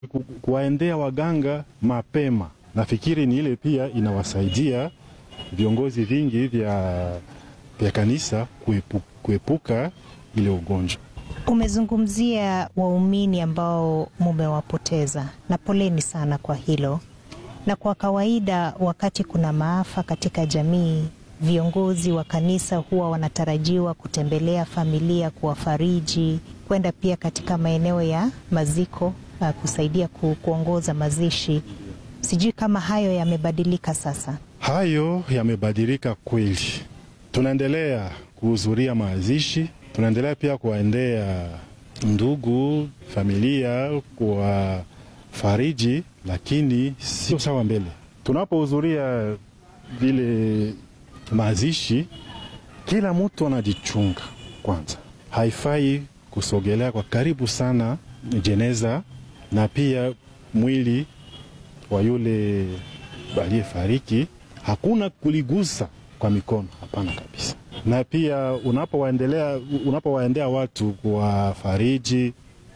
ku- kuwaendea waganga mapema. Nafikiri ni ile pia inawasaidia viongozi vingi vya, vya kanisa kuepu, kuepuka ile ugonjwa. Umezungumzia waumini ambao mumewapoteza, na poleni sana kwa hilo. Na kwa kawaida, wakati kuna maafa katika jamii, viongozi wa kanisa huwa wanatarajiwa kutembelea familia, kuwafariji, kwenda pia katika maeneo ya maziko, uh, kusaidia ku, kuongoza mazishi. Sijui kama hayo yamebadilika sasa. Hayo yamebadilika kweli. Tunaendelea kuhudhuria mazishi, tunaendelea pia kuwaendea ndugu, familia, kuwafariji, lakini sio sawa mbele. Tunapohudhuria vile mazishi, kila mtu anajichunga kwanza. Haifai kusogelea kwa karibu sana jeneza na pia mwili wa yule aliyefariki hakuna kuligusa kwa mikono, hapana kabisa. Na pia unapowaendelea unapowaendea watu kuwafariji,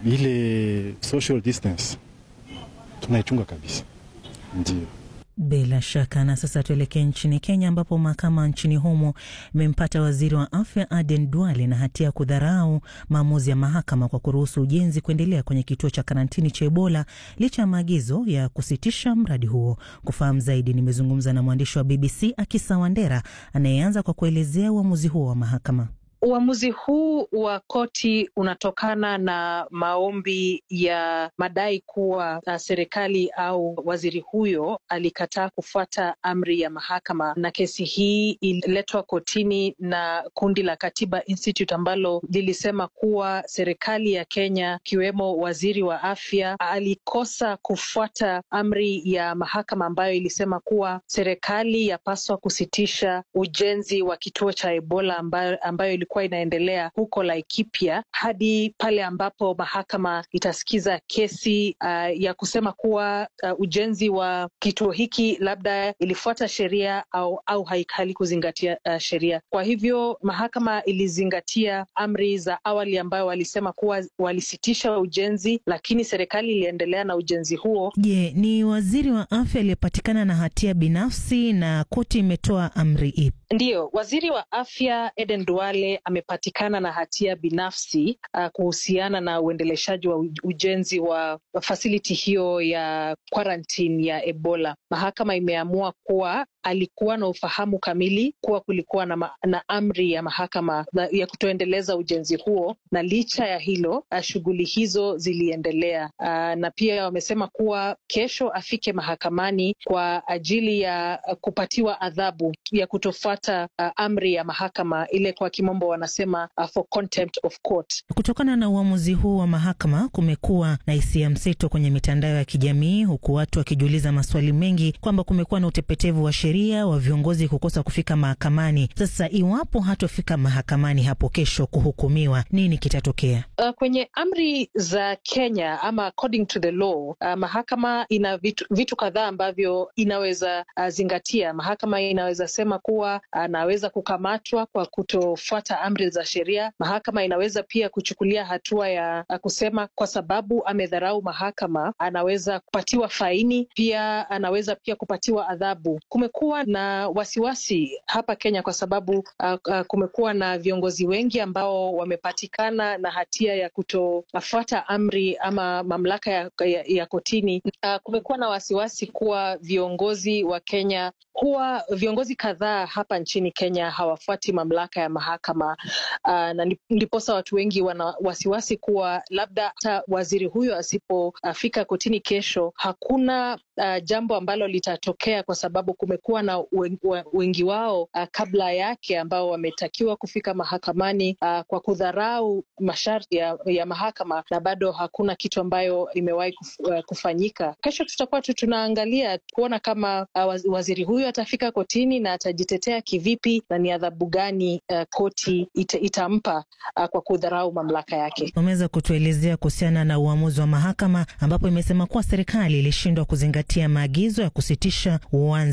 ile social distance tunaichunga kabisa, ndio. Bila shaka. Na sasa tuelekee nchini Kenya, ambapo mahakama nchini humo imempata waziri wa afya Aden Duale na hatia ya kudharau maamuzi ya mahakama kwa kuruhusu ujenzi kuendelea kwenye kituo cha karantini cha Ebola licha ya maagizo ya kusitisha mradi huo. Kufahamu zaidi, nimezungumza na mwandishi wa BBC Akisa Wandera anayeanza kwa kuelezea uamuzi huo wa mahakama. Uamuzi huu wa koti unatokana na maombi ya madai kuwa uh, serikali au waziri huyo alikataa kufuata amri ya mahakama, na kesi hii ililetwa kotini na kundi la Katiba Institute ambalo lilisema kuwa serikali ya Kenya ikiwemo waziri wa afya alikosa kufuata amri ya mahakama ambayo ilisema kuwa serikali yapaswa kusitisha ujenzi wa kituo cha Ebola ambayo, ambayo ilikuwa inaendelea huko Laikipia hadi pale ambapo mahakama itasikiza kesi uh, ya kusema kuwa uh, ujenzi wa kituo hiki labda ilifuata sheria au, au halikuzingatia uh, sheria. Kwa hivyo mahakama ilizingatia amri za awali ambayo walisema kuwa walisitisha ujenzi, lakini serikali iliendelea na ujenzi huo. Je, ni waziri wa afya aliyepatikana na hatia binafsi na koti imetoa amri ipi? Ndiyo, waziri wa afya Eden Duale amepatikana na hatia binafsi uh, kuhusiana na uendeleshaji wa ujenzi wa fasiliti hiyo ya quarantine ya Ebola. Mahakama imeamua kuwa alikuwa na ufahamu kamili kuwa kulikuwa na, ma, na amri ya mahakama ya kutoendeleza ujenzi huo, na licha ya hilo shughuli hizo ziliendelea. Uh, na pia wamesema kuwa kesho afike mahakamani kwa ajili ya kupatiwa adhabu ya kutofuata uh, amri ya mahakama ile kwa kimombo wanasema uh, for contempt of court. Kutokana na uamuzi huu wa mahakama, kumekuwa na hisia mseto kwenye mitandao ya kijamii, huku watu wakijiuliza maswali mengi kwamba kumekuwa na utepetevu wa sheria wa viongozi kukosa kufika mahakamani. Sasa iwapo hatofika mahakamani hapo kesho kuhukumiwa, nini kitatokea? Uh, kwenye amri za Kenya ama according to the law uh, mahakama ina vitu, vitu kadhaa ambavyo inaweza uh, zingatia. Mahakama inaweza sema kuwa anaweza uh, kukamatwa kwa kutofuata amri za sheria. Mahakama inaweza pia kuchukulia hatua ya uh, kusema kwa sababu amedharau mahakama, anaweza kupatiwa faini, pia anaweza pia kupatiwa adhabu. Kumekuwa na wasiwasi hapa Kenya kwa sababu uh, uh, kumekuwa na viongozi wengi ambao wamepatikana na hatia ya kutofuata amri ama mamlaka ya, ya, ya kotini. Uh, kumekuwa na wasiwasi kuwa viongozi wa Kenya huwa viongozi kadhaa hapa nchini Kenya hawafuati mamlaka ya mahakama uh, na ndiposa watu wengi wana wasiwasi kuwa labda hata waziri huyo asipofika uh, kotini kesho hakuna uh, jambo ambalo litatokea kwa sababu kumekuwa na wengi wao uh, kabla yake ambao wametakiwa kufika mahakamani uh, kwa kudharau masharti ya, ya mahakama na bado hakuna kitu ambayo imewahi kuf, uh, kufanyika. Kesho tutakuwa tu tunaangalia kuona kama uh, waziri huyo atafika kotini na atajitetea kivipi na ni adhabu gani uh, koti ita, itampa uh, kwa kudharau mamlaka yake. Umeweza kutuelezea kuhusiana na uamuzi wa mahakama ambapo imesema kuwa serikali ilishindwa kuzingatia maagizo ya kusitisha uanzishaji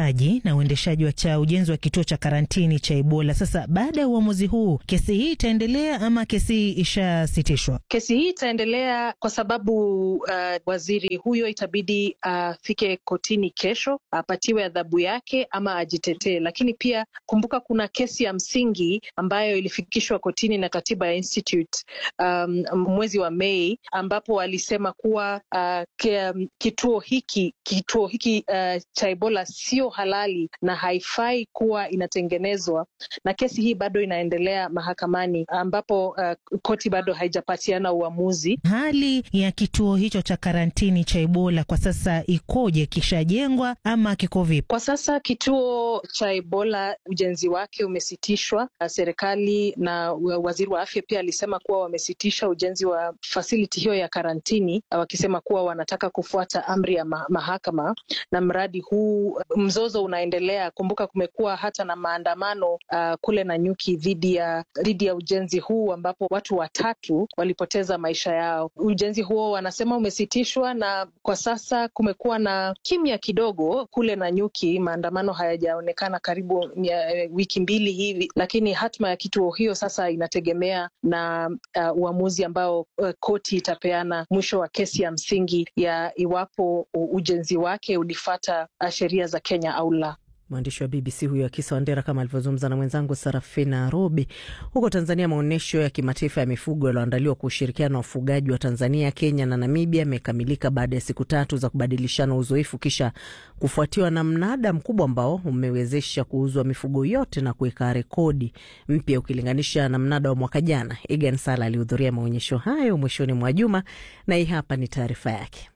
upangaji na uendeshaji wa cha ujenzi wa kituo cha karantini cha Ebola. Sasa baada ya uamuzi huu, kesi hii itaendelea ama kesi hii ishasitishwa? Kesi hii itaendelea kwa sababu uh, waziri huyo itabidi afike uh, kotini kesho apatiwe adhabu yake ama ajitetee. Lakini pia kumbuka, kuna kesi ya msingi ambayo ilifikishwa kotini na Katiba ya Institute um, mwezi wa Mei ambapo walisema kuwa uh, kituo hiki kituo hiki uh, cha Ebola sio halali na haifai kuwa inatengenezwa, na kesi hii bado inaendelea mahakamani ambapo uh, koti bado haijapatiana uamuzi. Hali ya kituo hicho cha karantini cha Ebola kwa sasa ikoje? Kishajengwa ama kiko vipi kwa sasa? Kituo cha Ebola ujenzi wake umesitishwa. Serikali na waziri wa afya pia alisema kuwa wamesitisha ujenzi wa fasiliti hiyo ya karantini, wakisema kuwa wanataka kufuata amri ya ma mahakama. Na mradi huu, mzozo unaendelea. Kumbuka kumekuwa hata na maandamano uh, kule Nanyuki dhidi ya dhidi ya ujenzi huu ambapo watu watatu walipoteza maisha yao. Ujenzi huo wanasema umesitishwa, na kwa sasa kumekuwa na kimya kidogo kule Nanyuki. Maandamano hayajaonekana karibu ya, wiki mbili hivi, lakini hatma ya kituo hiyo sasa inategemea na uh, uamuzi ambao uh, koti itapeana mwisho wa kesi ya msingi ya iwapo ujenzi wake ulifata sheria za Kenya au la. Mwandishi wa BBC huyo Akisa Wandera kama alivyozungumza na mwenzangu Sarafina Robi. Huko Tanzania, maonyesho ya kimataifa ya mifugo yaliyoandaliwa kwa ushirikiano na wafugaji wa Tanzania, Kenya na Namibia yamekamilika baada ya siku tatu za kubadilishana uzoefu, kisha kufuatiwa na mnada mkubwa ambao umewezesha kuuzwa mifugo yote na kuweka rekodi mpya ukilinganisha na mnada wa mwaka jana. Egan Sala alihudhuria maonyesho hayo mwishoni mwa juma na hii hapa ni taarifa yake.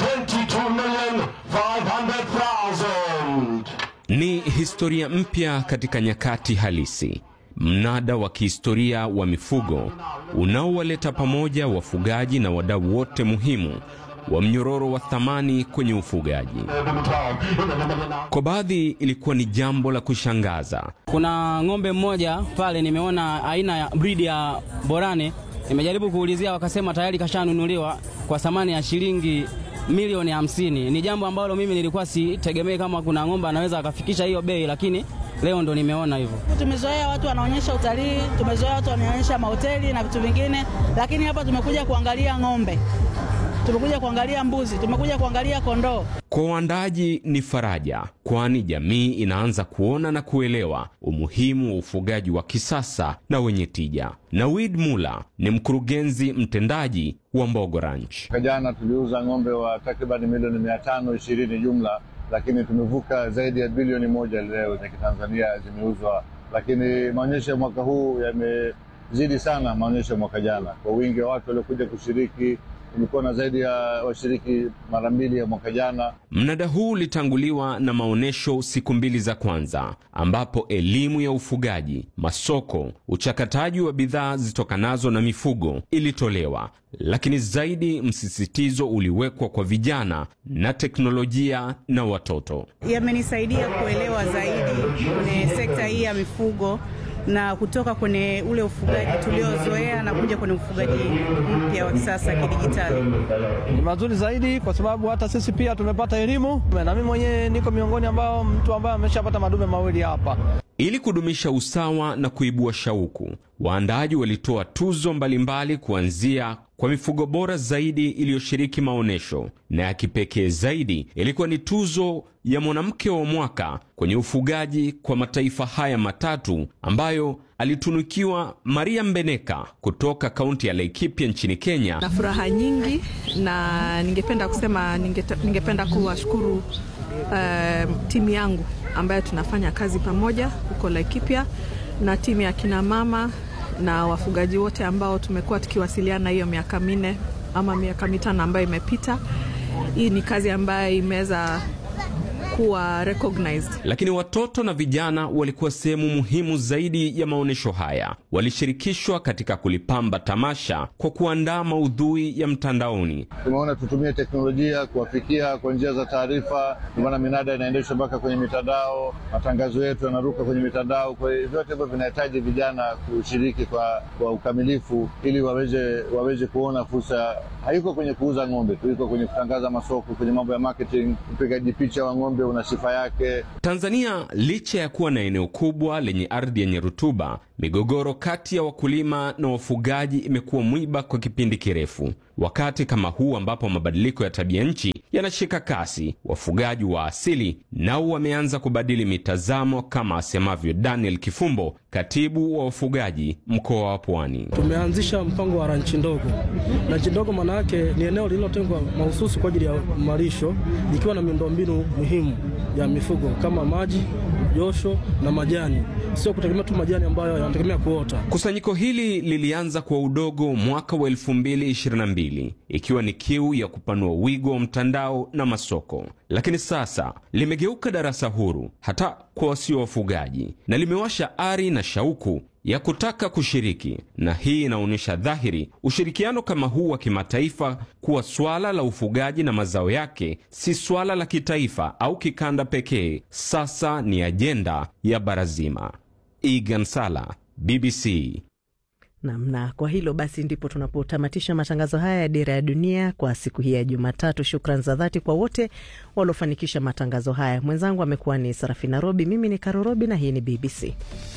Ni historia mpya katika nyakati halisi, mnada wa kihistoria wa mifugo unaowaleta pamoja wafugaji na wadau wote muhimu wa mnyororo wa thamani kwenye ufugaji. Kwa baadhi ilikuwa ni jambo la kushangaza. Kuna ng'ombe mmoja pale nimeona aina ya bridi ya Borane, nimejaribu kuulizia, wakasema tayari kashanunuliwa kwa thamani ya shilingi milioni hamsini. Ni jambo ambalo mimi nilikuwa sitegemei kama kuna ng'ombe anaweza akafikisha hiyo bei, lakini leo ndo nimeona hivyo. Tumezoea watu wanaonyesha utalii, tumezoea watu wanaonyesha mahoteli na vitu vingine, lakini hapa tumekuja kuangalia ng'ombe, tumekuja kuangalia mbuzi, tumekuja kuangalia kondoo. Kwa waandaaji ni faraja, kwani jamii inaanza kuona na kuelewa umuhimu wa ufugaji wa kisasa na wenye tija. Nawid Mula ni mkurugenzi mtendaji wa Mbogo Ranch. Jana tuliuza ng'ombe wa takriban milioni mia tano ishirini jumla, lakini tumevuka zaidi ya bilioni moja leo za kitanzania zimeuzwa. Lakini maonyesho ya mwaka huu yamezidi sana maonyesho ya mwaka jana kwa wingi wa watu waliokuja kushiriki tulikuwa na zaidi ya washiriki mara mbili ya mwaka jana. Mnada huu ulitanguliwa na maonyesho siku mbili za kwanza, ambapo elimu ya ufugaji, masoko, uchakataji wa bidhaa zitokanazo na mifugo ilitolewa, lakini zaidi msisitizo uliwekwa kwa vijana na teknolojia na watoto. Yamenisaidia kuelewa zaidi kwenye sekta hii ya mifugo na kutoka kwenye ule ufugaji tuliozoea na kuja kwenye ufugaji mpya wa kisasa kidijitali. Ni mazuri zaidi kwa sababu hata sisi pia tumepata elimu, na mimi mwenyewe niko miongoni ambao mtu ambaye ameshapata madume mawili hapa. Ili kudumisha usawa na kuibua shauku, waandaaji walitoa tuzo mbalimbali kuanzia kwa mifugo bora zaidi iliyoshiriki maonyesho, na ya kipekee zaidi ilikuwa ni tuzo ya mwanamke wa mwaka kwenye ufugaji kwa mataifa haya matatu ambayo alitunukiwa Maria Mbeneka kutoka kaunti ya Laikipia nchini Kenya. Na furaha nyingi, na ningependa kusema ningeta, ningependa kuwashukuru uh, timu yangu ambayo tunafanya kazi pamoja huko Laikipia na timu ya kina mama na wafugaji wote ambao tumekuwa tukiwasiliana hiyo miaka minne ama miaka mitano ambayo imepita. Hii ni kazi ambayo imeweza kuwa recognized. Lakini watoto na vijana walikuwa sehemu muhimu zaidi ya maonyesho haya. Walishirikishwa katika kulipamba tamasha kwa kuandaa maudhui ya mtandaoni. Tumeona tutumie teknolojia kuwafikia kwa njia za taarifa, kwa maana minada inaendeshwa mpaka kwenye mitandao, matangazo yetu yanaruka kwenye mitandao. Kwa hiyo vyote hivyo vinahitaji vijana kushiriki kwa, kwa ukamilifu ili waweze, waweze kuona fursa. Haiko kwenye kuuza ng'ombe tu, iko kwenye kutangaza masoko, kwenye mambo ya marketing, upigaji picha wa ng'ombe una sifa yake. Tanzania licha ya kuwa na eneo kubwa lenye ardhi yenye rutuba, migogoro kati ya wakulima na wafugaji imekuwa mwiba kwa kipindi kirefu. Wakati kama huu ambapo mabadiliko ya tabia nchi yanashika kasi, wafugaji wa asili nao wameanza kubadili mitazamo, kama asemavyo Daniel Kifumbo, katibu wa wafugaji mkoa wa Pwani. Tumeanzisha mpango wa ranchi ndogo. Ranchi ndogo maana yake ni eneo lililotengwa mahususi kwa ajili ya malisho, likiwa na miundombinu muhimu ya mifugo kama maji, josho na majani, sio kutegemea tu majani ambayo yanategemea kuota. Kusanyiko hili lilianza kwa udogo mwaka wa 2022 ikiwa ni kiu ya kupanua wigo wa mtandao na masoko, lakini sasa limegeuka darasa huru hata kwa wasio wafugaji na limewasha ari na shauku ya kutaka kushiriki, na hii inaonyesha dhahiri ushirikiano kama huu wa kimataifa kuwa swala la ufugaji na mazao yake si swala la kitaifa au kikanda pekee, sasa ni ajenda ya bara zima. Egan Sala, BBC. Namna kwa hilo basi ndipo tunapotamatisha matangazo haya ya Dira ya Dunia kwa siku hii ya Jumatatu. Shukran za dhati kwa wote waliofanikisha matangazo haya. Mwenzangu amekuwa ni Sarafina Robi, mimi ni Karo Robi na hii ni BBC.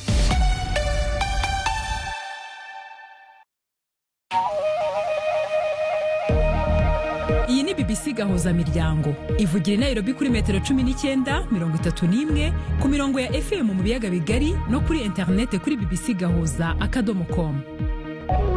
iyi ni bbc gahuza miryango ivugira i nairobi kuri metero cumi n'icyenda mirongo itatu n'imwe ku mirongo ya fm mu biyaga bigari no kuri interinete kuri bbc gahuza akadomo komu